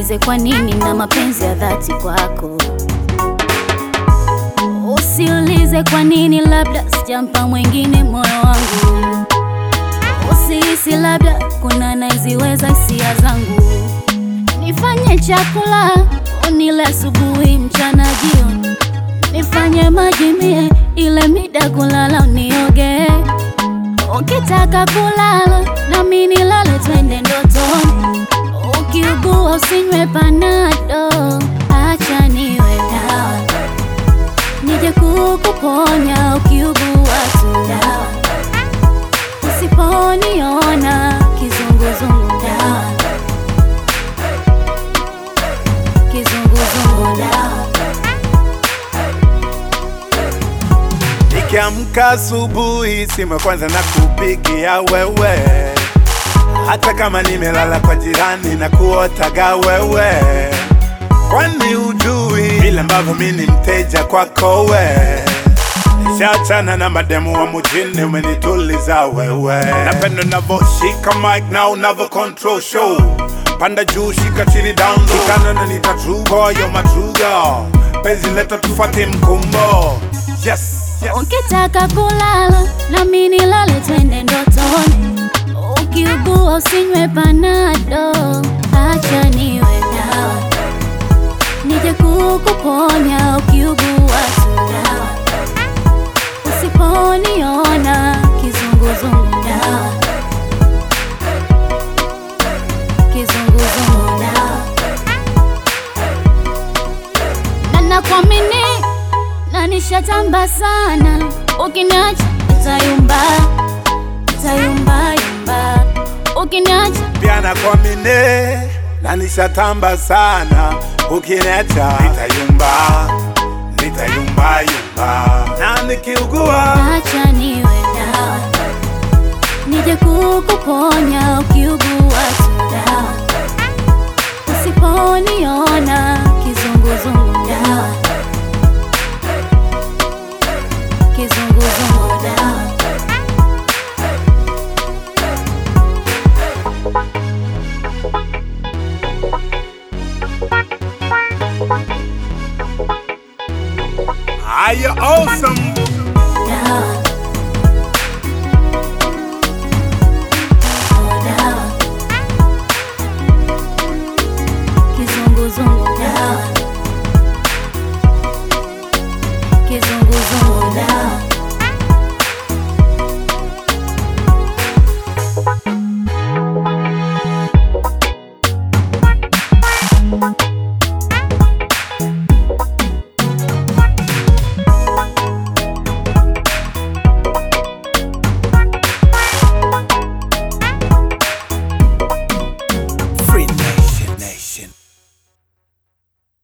Usiulize kwa nini na mapenzi ya dhati kwako. Usiulize kwa nini, labda sijampa mwingine moyo wangu. Usihisi labda kuna anayeziweza hisia zangu. Nifanye chakula unile asubuhi, mchana, jioni. Nifanye maji mie ile mida kulala unioge. Ukitaka kulala nami nilale, twende ndotoni. Ukiugua usinywe panado, acha niwe dawa nije kukuponya ukiugua tu dawa. Usiponiona kizunguzungu dawa, kizunguzungu dawa. Nikiamka asubuhi, simu ya kwanza na kupigia wewe, hata kama nimelala kwa jirani na kuotaga wewe, kwani ujui vile ambavyo mi ni mteja kwako we. Nishachana na mademu wa mujini, umenituliza wewe. Napenda unavoshika mic na unavo control show, panda juu, shika chini, down low, kikana na nita true boy, you're my true girl. Penzi leta tufuate mkumbo, yes, yes. Ukitaka kulala nami nilale, twende ndotoni. Ukiugua usinywe panado, acha niwe dawa nije kukuponya ukiugua tu dawa. Usiponiona kizunguzungu dawa, kizunguzungu dawa. Na nakuamini na nishatamba sana, ukiniacha nitayumba, nitayumba yumba, ukiniacha pia nakuamini na nishatamba sana, ukiniacha nitayumba, nitayumba yumba, na nikiugua acha niwe dawa nije kukuponya ukiugua tu dawa. Usiponiona kizunguzungu dawa, kizunguzungu dawa. are you awesome? dawa. Dawa. Kizunguzungu